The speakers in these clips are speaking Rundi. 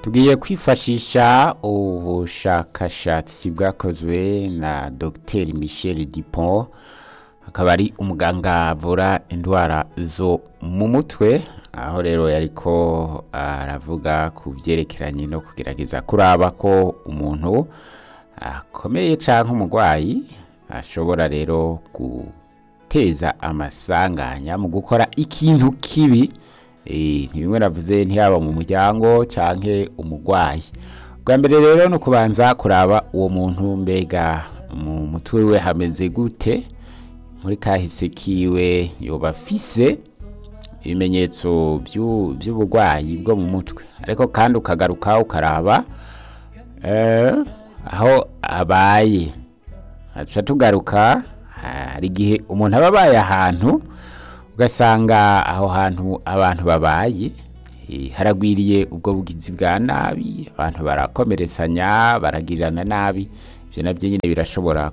tugiye kwifashisha ubushakashatsi bwakozwe na dr michel dupont akaba ari umuganga avura indwara zo mu mutwe aho rero yariko aravuga ku byerekeranye no kugerageza kuraba ko umuntu akomeye cyangwa umurwayi ashobora rero guteza amasanganya mu gukora ikintu kibi ntibimwe navuze ntiyaba mu muryango cyangwa umurwayi bwa mbere rero ni ukubanza kuraba uwo muntu mbega mu mutwe we hameze gute muri kahise kiwe yoba afise ibimenyetso by'uburwayi bwo mu mutwe ariko kandi ukagaruka ukaraba aho abaye haca tugaruka hari igihe umuntu aba abaye ahantu ugasanga aho hantu abantu babaye haragwiriye ubwo bugizi bwa nabi abantu barakomeretsanya baragirirana nabi ibyo nabyo nyine birashobora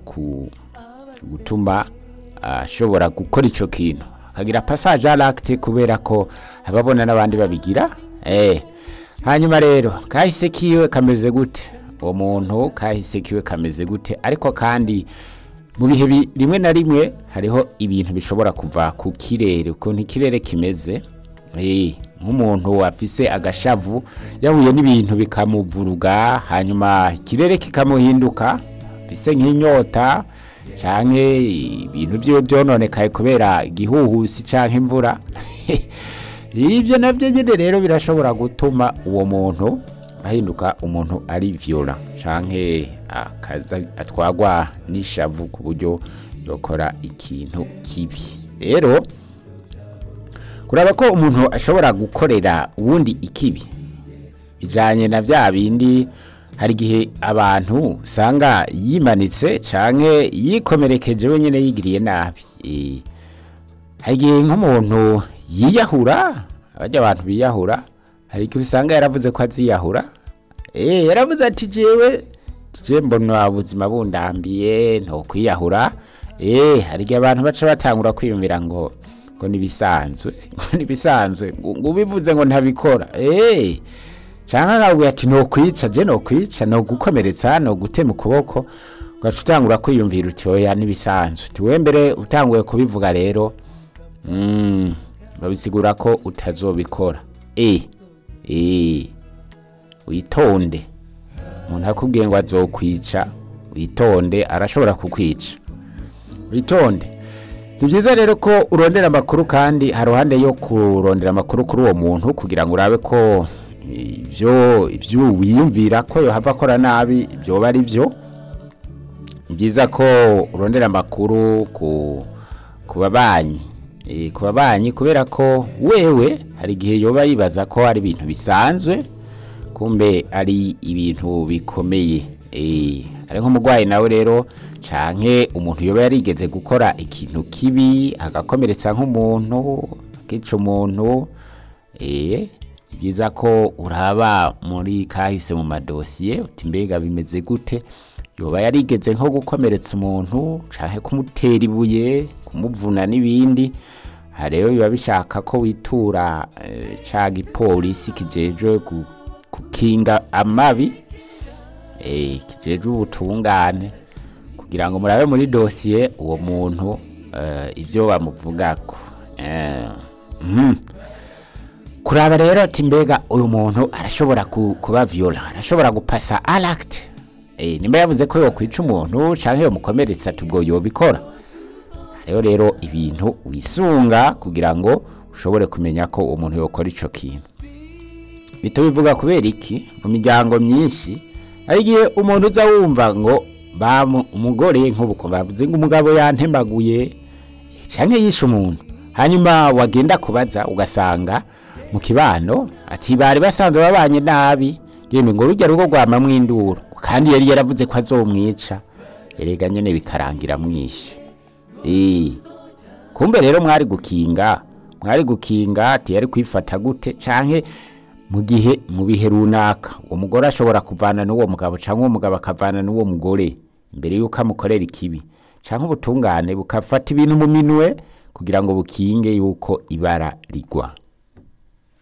gutuma ashobora gukora icyo kintu akagira pasaje aragite kubera ko ababona n'abandi babigira hanyuma rero kahise kiwe kameze gute uwo muntu kahise kiwe kameze gute ariko kandi mu bihe rimwe na rimwe hariho ibintu bishobora kuva ku kirere ukuntu ikirere kimeze nk'umuntu afise agashavu yahuye n'ibintu bikamuvuruga hanyuma ikirere kikamuhinduka afise nk'inyota cyangwa ibintu byiwe byononekaye kubera igihuhusi cyangwa imvura ibyo nabyo nyine rero birashobora gutuma uwo muntu ahinduka umuntu ari viyora cyangwa atwagwa n'ishavu ku buryo yakora ikintu kibi rero kuraba ko umuntu ashobora gukorera uwundi ikibi bijyanye na bya bindi hari igihe abantu usanga yimanitse cyangwa yikomerekeje wenyine yigiriye nabi hari igihe nk'umuntu yiyahura abajya abantu biyahura hari igihe usanga yaravuze ko aziyahura yaravuze ati jewe je mbona ubuzima bundambiye ntokwiyahura hari igihe abantu baca batangura kwiyumvira ngo ngo nibisanzwe ngo nibisanzwe ngo ubivuze ngo ntabikora cyangwa nkabwira ati nokwica je nokwica nogukomeretsa nogutema ukuboko ugaca utangura kwiyumvira uti oya nibisanzwe tiwe mbere utanguye kubivuga rero babisigura ko utazobikora eh eh witonde umuntu akubwiye ngo azokwica witonde arashobora kukwica witonde ni byiza rero ko urondera amakuru kandi haruhande yo kurondera amakuru kuri uwo muntu kugira ngo urabe ko ibyo ibyo wiyumvira ko yohava akora nabi byoba ari byo ni byiza ko urondera amakuru ku babanyi ku babanyi kubera ko wewe hari igihe yoba yibaza ko ari ibintu bisanzwe kumbe ari ibintu bikomeye ari nk'umurwayi nawe rero canke umuntu yoba yarigeze gukora ikintu kibi agakomeretsa nk'umuntu akica umuntu byiza ko uraba muri kahise mu madosiye uti mbega bimeze gute yoba yarigeze nko gukomeretsa umuntu canke kumutera ibuye kumuvuna n'ibindi aha rero biba bishaka ko witura ca gipolisi kijejwe gukinga amabi kijejwe ubutungane kugira ngo murabe muri dosiye uwo muntu ibyo bamuvugako kuraba rero ati mbega uyu muntu arashobora kuba viola arashobora gupasa aragite nimba yavuze ko yokwica umuntu cyangwa yomukomeretsa tubwo yobikora hariho rero ibintu wisunga kugira ngo ushobore kumenya ko uwo muntu yokora icyo kintu bito bivuga kubera iki mu miryango myinshi hari igihe umuntu uza wumva ngo umugore nk'ubu bavuze ngo umugabo yantemaguye cyangwa yishe umuntu hanyuma wagenda kubaza ugasanga mu kibano ati bari basanzwe babanye nabi yemwe ngo rujya rugo rwamamwo induru kandi yari yaravuze ko azomwica erega nyine bikarangira mwishe kumbe rero mwari gukinga mwari gukinga ati yari kwifata gute canke mu gihe mu bihe runaka uwo mugore ashobora kuvana n'uwo mugabo cyangwa uwo mugabo akavana n'uwo mugore mbere y'uko amukorera ikibi cyangwa ubutungane bukafata ibintu mu minwe kugira ngo bukinge yuko ibara rigwa